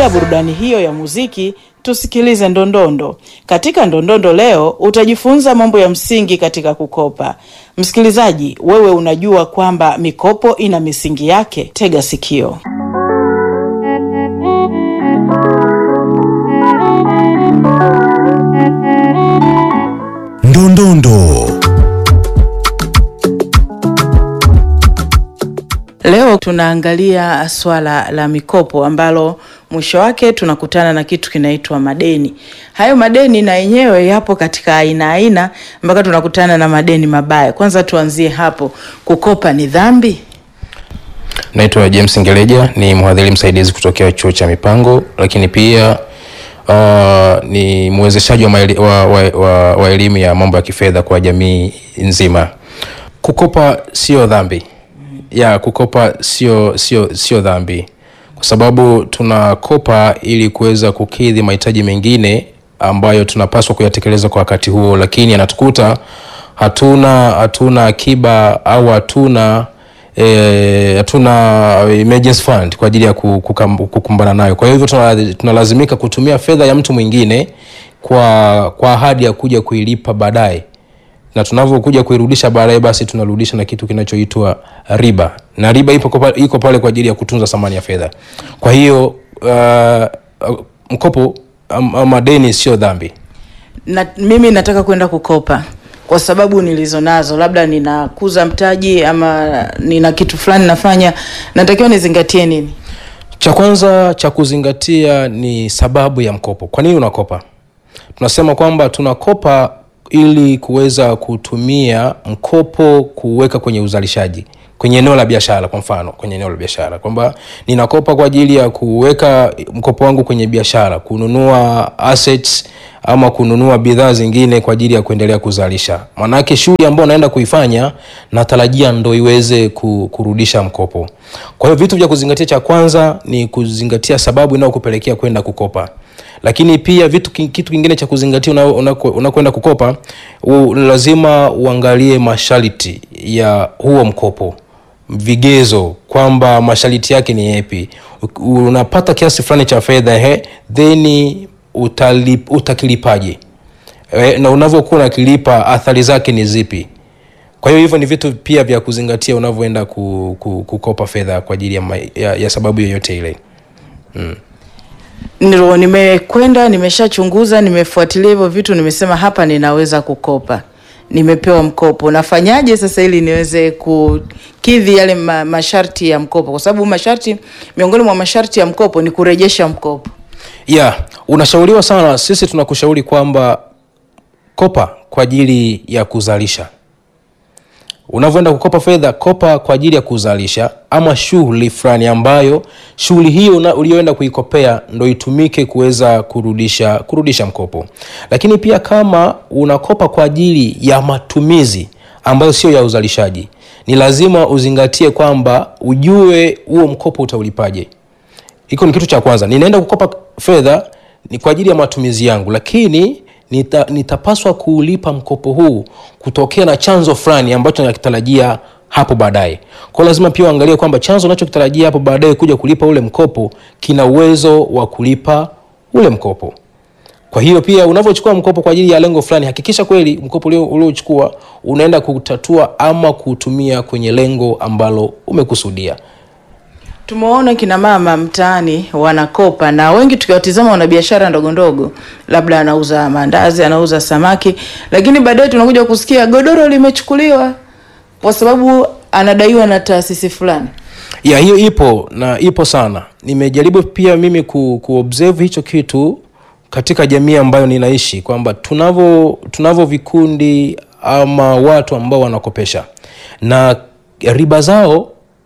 Baada ya burudani hiyo ya muziki, tusikilize ndondondo. Katika ndondondo leo utajifunza mambo ya msingi katika kukopa. Msikilizaji, wewe unajua kwamba mikopo ina misingi yake? Tega sikio. Ndondondo. Leo tunaangalia swala la mikopo ambalo mwisho wake tunakutana na kitu kinaitwa madeni. Hayo madeni na yenyewe yapo katika aina aina mpaka tunakutana na madeni mabaya. Kwanza tuanzie hapo, kukopa ni dhambi? Naitwa James Ngeleja, ni mhadhiri msaidizi kutokea chuo cha mipango, lakini pia uh, ni mwezeshaji wa, maeli- wa, wa, wa, wa elimu ya mambo ya kifedha kwa jamii nzima. Kukopa sio dhambi ya kukopa sio sio sio dhambi, kwa sababu tunakopa ili kuweza kukidhi mahitaji mengine ambayo tunapaswa kuyatekeleza kwa wakati huo, lakini anatukuta hatuna hatuna akiba au hatuna eh, hatuna emergency fund kwa ajili ya ku- kukam- kukumbana nayo. Kwa hivyo tuna- tunalazimika kutumia fedha ya mtu mwingine kwa kwa ahadi ya kuja kuilipa baadaye na tunavyokuja kuirudisha baadaye basi tunarudisha na kitu kinachoitwa riba na riba ipo kwa- iko pale kwa ajili ya kutunza thamani ya fedha kwa hiyo uh, uh, mkopo am- ama deni sio dhambi na mimi nataka kwenda kukopa kwa sababu nilizo nazo, labda ninakuza mtaji ama nina kitu fulani nafanya, natakiwa nizingatie nini? cha kwanza cha kuzingatia ni sababu ya mkopo kwa nini unakopa tunasema kwamba tunakopa ili kuweza kutumia mkopo kuweka kwenye uzalishaji kwenye eneo la biashara kwa mfano kwenye eneo la biashara kwamba ninakopa kwa ajili ya kuweka mkopo wangu kwenye biashara kununua assets ama kununua bidhaa zingine kwa ajili ya kuendelea kuzalisha maanake shughuli ambayo naenda kuifanya natarajia ndo iweze ku- kurudisha mkopo kwa hiyo vitu vya kuzingatia cha kwanza ni kuzingatia sababu inayokupelekea kwenda kukopa lakini pia vitu ki- kitu kingine cha kuzingatia una- unako- unakwenda kukopa u, lazima uangalie masharti ya huo mkopo vigezo kwamba masharti yake ni yepi U- unapata kiasi fulani cha fedha he then utalip, utakilipaje Eh, na unavyokuwa unakilipa athari zake ni zipi kwa hiyo hivyo ni vitu pia vya kuzingatia unavyoenda ku, ku, kukopa fedha kwa ajili ya, ma- ya, ya sababu yoyote ile Nilo nimekwenda nimeshachunguza, nimefuatilia hivyo vitu, nimesema hapa ninaweza kukopa, nimepewa mkopo, nafanyaje sasa ili niweze kukidhi yale ma, masharti ya mkopo? Kwa sababu masharti, miongoni mwa masharti ya mkopo ni kurejesha mkopo. yeah unashauriwa sana sisi tunakushauri kwamba kopa kwa ajili ya kuzalisha unavyoenda kukopa fedha kopa kwa ajili ya kuzalisha ama shughuli fulani ambayo shughuli hiyo una- uliyoenda kuikopea ndo itumike kuweza kurudisha kurudisha mkopo lakini pia kama unakopa kwa ajili ya matumizi ambayo sio ya uzalishaji ni lazima uzingatie kwamba ujue huo mkopo utaulipaje hiko ni kitu cha kwanza ninaenda kukopa fedha ni kwa ajili ya matumizi yangu lakini nita, nitapaswa kuulipa mkopo huu kutokea na chanzo fulani ambacho nakitarajia hapo baadaye kwao lazima pia uangalie kwamba chanzo unachokitarajia hapo baadaye kuja kulipa ule mkopo kina uwezo wa kulipa ule mkopo kwa hiyo pia unavyochukua mkopo kwa ajili ya lengo fulani hakikisha kweli mkopo ulio- uliochukua unaenda kutatua ama kuutumia kwenye lengo ambalo umekusudia Tumewaona kina mama mtaani wanakopa, na wengi tukiwatizama wana biashara ndogo ndogo, labda anauza maandazi, anauza samaki, lakini baadaye tunakuja kusikia godoro limechukuliwa kwa sababu anadaiwa na taasisi fulani. ya hiyo ipo na ipo sana nimejaribu pia mimi ku, kuobserve hicho kitu katika jamii ambayo ninaishi kwamba tunavyo tunavyo vikundi ama watu ambao wanakopesha na riba zao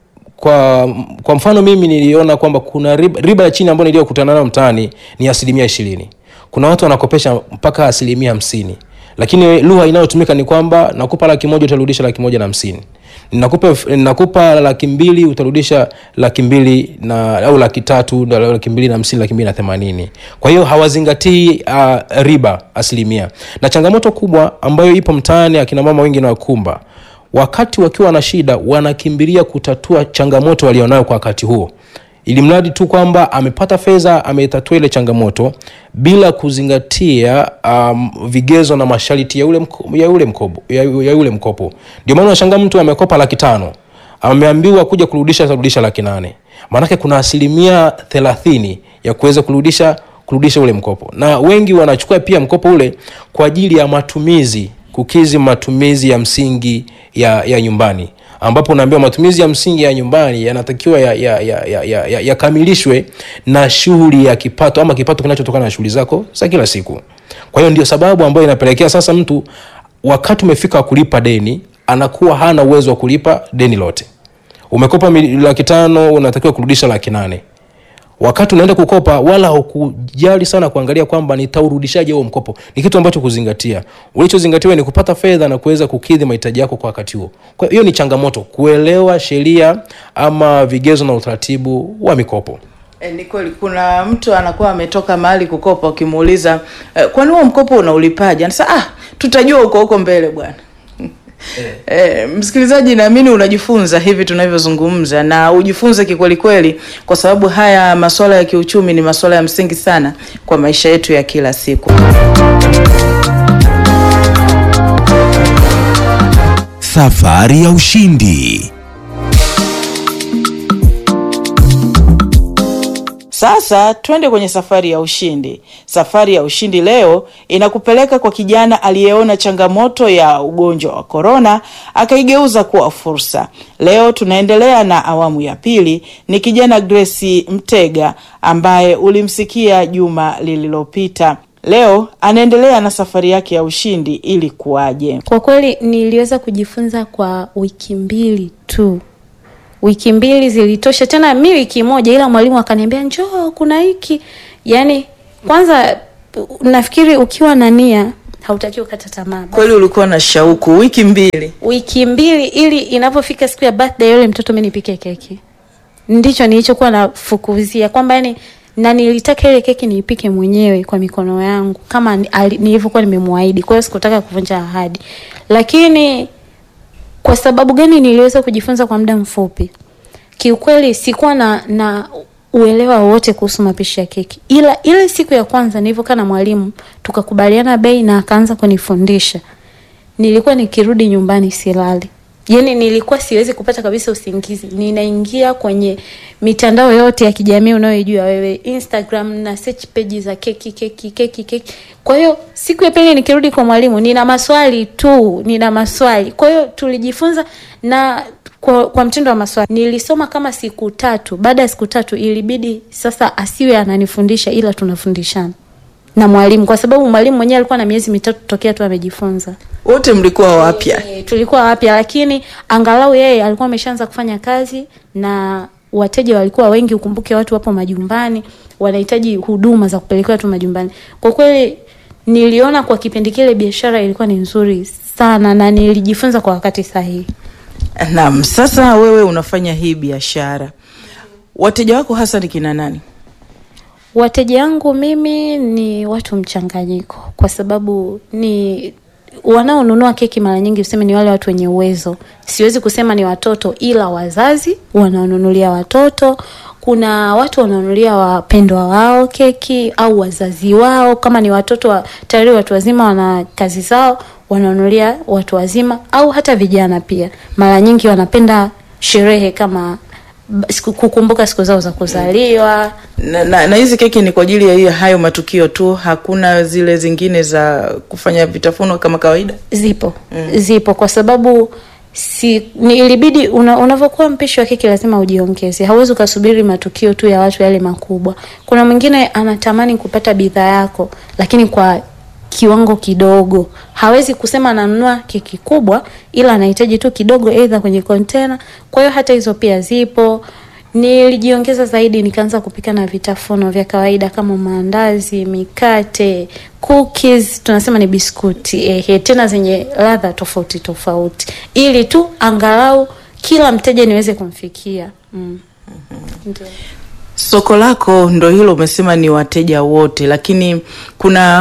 kwa kwa mfano mimi niliona kwamba kuna riba, riba ya chini ambayo niliyokutana nayo mtaani ni asilimia ishirini kuna watu wanakopesha mpaka asilimia hamsini lakini lugha inayotumika ni kwamba nakupa laki moja utarudisha laki moja na hamsini nakupa, nakupa laki mbili utarudisha laki mbili na au laki tatu na laki mbili na hamsini laki mbili na themanini kwa hiyo hawazingatii uh, riba asilimia na changamoto kubwa ambayo ipo mtaani akina mama wengi nawakumba wakati wakiwa na shida wanakimbilia kutatua changamoto walionayo kwa wakati huo ili mradi tu kwamba amepata fedha ametatua ile changamoto bila kuzingatia um, vigezo na masharti ya ule, mko, ya ule mkopo ya, ya ule mkopo ndio maana unashangaa mtu amekopa laki tano ameambiwa kuja kurudisha atarudisha laki nane maanake kuna asilimia thelathini ya kuweza kurudisha kurudisha ule mkopo na wengi wanachukua pia mkopo ule kwa ajili ya matumizi kukizi matumizi ya msingi ya, ya nyumbani ambapo unaambiwa matumizi ya msingi ya nyumbani yanatakiwa yakamilishwe ya, ya, ya, ya, ya yakamilishwe na shughuli ya kipato ama kipato kinachotokana na shughuli zako za kila siku kwa hiyo ndio sababu ambayo inapelekea sasa mtu wakati umefika wa kulipa deni anakuwa hana uwezo wa kulipa deni lote umekopa mili- laki tano unatakiwa kurudisha laki nane wakati unaenda kukopa wala hukujali sana kuangalia kwamba nitaurudishaje huo mkopo ni kitu ambacho kuzingatia ulichozingatiwa ni kupata fedha na kuweza kukidhi mahitaji yako kwa wakati huo kwa hiyo ni changamoto kuelewa sheria ama vigezo na utaratibu wa mikopo E, ni kweli kuna mtu anakuwa ametoka mahali kukopa, ukimuuliza e, kwani huo mkopo unaulipaje? Anasema ah, tutajua huko huko mbele bwana. E, msikilizaji, naamini unajifunza hivi tunavyozungumza, na ujifunze kikweli kweli, kwa sababu haya masuala ya kiuchumi ni masuala ya msingi sana kwa maisha yetu ya kila siku. Safari ya ushindi. Sasa twende kwenye safari ya ushindi. Safari ya ushindi leo inakupeleka kwa kijana aliyeona changamoto ya ugonjwa wa korona akaigeuza kuwa fursa. Leo tunaendelea na awamu ya pili, ni kijana Grace Mtega ambaye ulimsikia juma lililopita. Leo anaendelea na safari yake ya ushindi ili kuwaje. Kwa kweli niliweza kujifunza kwa wiki mbili tu. Wiki mbili zilitosha, tena mi wiki moja, ila mwalimu akaniambia njoo, kuna hiki. Yaani kwanza nafikiri ukiwa na nia hautakiwi kukata tamaa. Kweli ulikuwa na shauku wiki mbili. Wiki mbili ili inapofika siku ya birthday yule mtoto mi nipike keki, ndicho nilichokuwa nafukuzia kwamba yani na nilitaka ile keki niipike mwenyewe kwa mikono yangu kama ni- ali- nilivyokuwa nimemwahidi. Kwa hiyo sikutaka kuvunja ahadi, lakini kwa sababu gani niliweza kujifunza kwa muda mfupi? Kiukweli sikuwa na na uelewa wowote kuhusu mapishi ya keki, ila ile siku ya kwanza nilivyokaa na mwalimu tukakubaliana bei na akaanza kunifundisha, nilikuwa nikirudi nyumbani silali yaani nilikuwa siwezi kupata kabisa usingizi ninaingia kwenye mitandao yote ya kijamii unayoijua wewe instagram na search page za keki keki keki keki kwa hiyo siku ya pili nikirudi kwa mwalimu nina maswali tu nina maswali kwa hiyo tulijifunza na kwa, kwa mtindo wa maswali nilisoma kama siku tatu baada ya siku tatu ilibidi sasa asiwe ananifundisha ila tunafundishana na mwalimu kwa sababu mwalimu mwenyewe alikuwa na miezi mitatu tokea tu amejifunza Wote mlikuwa wapya. E, tulikuwa wapya lakini angalau yeye alikuwa ameshaanza kufanya kazi na wateja walikuwa wengi ukumbuke watu wapo majumbani wanahitaji huduma za kupelekewa watu majumbani kwa kweli niliona kwa kipindi kile biashara ilikuwa ni nzuri sana na nilijifunza kwa wakati sahihi Naam, sasa wewe unafanya hii biashara, wateja wako hasa ni kina nani? Wateja wangu mimi ni watu mchanganyiko, kwa sababu ni wanaonunua keki mara nyingi useme ni wale watu wenye uwezo. Siwezi kusema ni watoto, ila wazazi wanaonunulia watoto. Kuna watu wanaonunulia wapendwa wao keki au wazazi wao, kama ni watoto wa, tayari watu wazima wana kazi zao, wanaonunulia watu wazima au hata vijana pia. Mara nyingi wanapenda sherehe kama b- siku- kukumbuka siku zao za kuzaliwa Na, na, na hizi keki ni kwa ajili ya hiyo hayo matukio tu, hakuna zile zingine za kufanya vitafuno kama kawaida. zipo mm. zipo kwa sababu si ni ilibidi una, unavyokuwa mpishi wa keki lazima ujiongeze hauwezi ukasubiri matukio tu ya watu yale makubwa kuna mwingine anatamani kupata bidhaa yako lakini kwa kiwango kidogo hawezi kusema ananunua keki kubwa ila anahitaji tu kidogo aidha kwenye kontena kwa hiyo hata hizo pia zipo nilijiongeza zaidi nikaanza kupika na vitafuno vya kawaida kama maandazi mikate cookies tunasema ni biskuti ehe tena zenye ladha tofauti tofauti ili tu angalau kila mteja niweze kumfikia mm. Ndio. Soko lako ndo hilo, umesema ni wateja wote, lakini kuna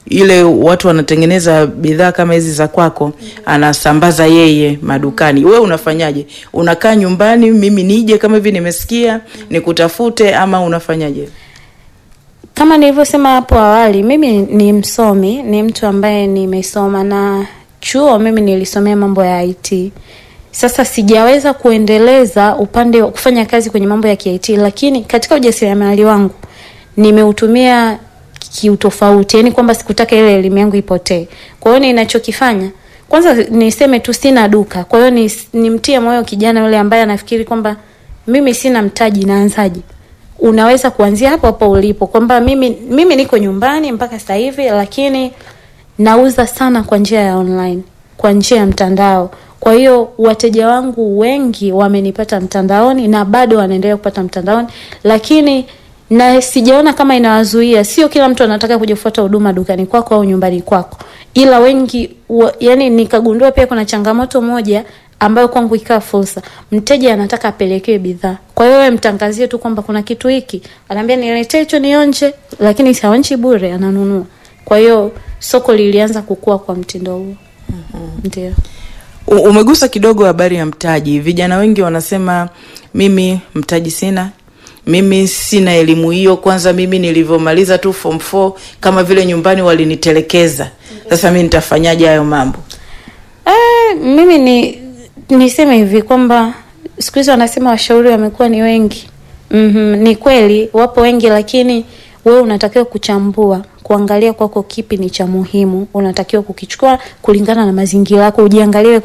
ile watu wanatengeneza bidhaa kama hizi za kwako, anasambaza yeye madukani. We unafanyaje? Unakaa nyumbani, mimi nije kama hivi nimesikia nikutafute, ama unafanyaje? Kama nilivyosema hapo awali, mimi ni msomi, ni mtu ambaye nimesoma na chuo, mimi nilisomea mambo ya IT. Sasa sijaweza kuendeleza upande wa kufanya kazi kwenye mambo ya KIT, lakini katika ujasiriamali wangu nimeutumia kiutofauti, yani kwamba sikutaka ile elimu yangu ipotee. Kwa hiyo ninachokifanya kwanza, niseme tu sina duka. Kwa hiyo ni, nimtie moyo kijana yule ambaye anafikiri kwamba mimi sina mtaji, naanzaje? Unaweza kuanzia hapo hapo ulipo, kwamba mimi mimi niko nyumbani mpaka sasa hivi, lakini nauza sana kwa njia ya online, kwa njia ya mtandao. Kwa hiyo wateja wangu wengi wamenipata mtandaoni na bado wanaendelea kupata mtandaoni, lakini na sijaona kama inawazuia. Sio kila mtu anataka kuja kufuata huduma dukani kwako au nyumbani kwako, ila wengi wa, yani nikagundua pia kuna changamoto moja ambayo kwangu ikawa fursa. Mteja anataka apelekewe bidhaa, kwa hiyo wewe mtangazie tu kwamba kuna kitu hiki, anaambia niletee hicho nionje, lakini saonchi bure, ananunua. Kwa hiyo soko lilianza kukua kwa mtindo huo. Ndio. U- Umegusa kidogo habari ya mtaji. Vijana wengi wanasema mimi mtaji sina, mimi sina elimu hiyo. Kwanza mimi nilivyomaliza tu form 4 kama vile nyumbani walinitelekeza. Sasa mimi nitafanyaje hayo mambo? Eh, mimi ni niseme hivi kwamba siku hizi wanasema washauri wamekuwa ni wengi. mm Ni kweli wapo wengi, lakini wewe unatakiwa kuchambua, kuangalia kwako kipi ni cha muhimu, unatakiwa kukichukua kulingana na mazingira yako, ujiangalie